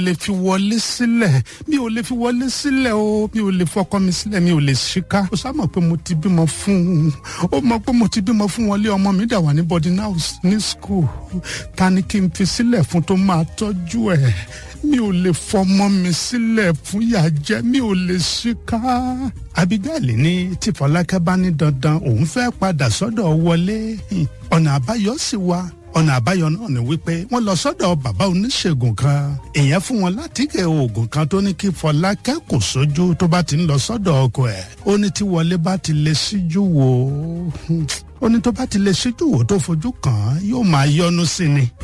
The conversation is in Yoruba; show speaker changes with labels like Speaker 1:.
Speaker 1: lè fi wọlé sílẹ̀ mi ò lè fi wọlé sílẹ̀ o mi ò lè fọkọ mi sílẹ̀ mi ò lè ṣíká ó sá mọ̀ pé mo ti bímọ fún un ó mọ̀ pé mo ti bímọ fún wọn lé ọmọ mi dà wà ní boarding house ní school ta ni kí n fi sílẹ̀ fún tó máa tọ́jú ẹ̀ mi ò lè fọmọ mi sílẹ̀ fún ìyà jẹ mi ò lè ṣíká. abigail ní tí fọlákẹ́ bá ní dandan òun fẹ́ padà sọ́dọ̀ wọlé ọ̀nà àbáyọ sì wà ọ̀nà àbáyọ náà ni wípé wọ́n lọ sọ́dọ̀ bàbá oníṣègùn kan èèyàn fún wọn láti kẹ oògùn kan tó ní kí fọlákẹ́ kò sójú tó bá ti ń lọ sọ́dọ̀ ọkọ ẹ̀ ó ní tí wọlé bá ti lè síjú wò ó ó ní tó bá ti lè síjú wò tó fojú kàn án yóò máa yọnu sí ni.